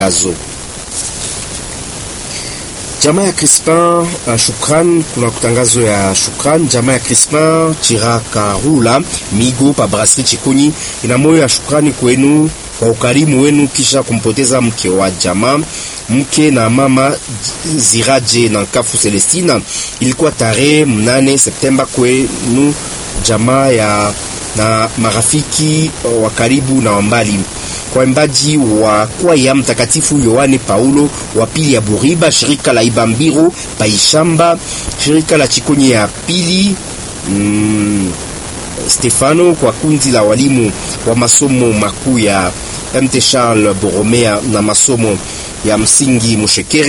matangazo. Jamaa ya Crispin uh, shukran. Kuna kutangazo ya shukran. Jamaa ya Crispin Chirakarula Migo pa Brasserie Chikunyi ina moyo ya shukrani kwenu kwa ukarimu wenu kisha kumpoteza mke wa jamaa mke na mama Ziraje na Kafu Celestina. Ilikuwa tarehe mnane Septemba kwenu jamaa ya na marafiki wa karibu na wambali kwa mbaji wa kwaya Mtakatifu Yohane Paulo wa pili ya Buriba, shirika la Ibambiro Paishamba, shirika la Chikonye ya pili mm, Stefano, kwa kundi la walimu wa masomo makuu ya MT Charles Boromea na masomo ya msingi Mushekere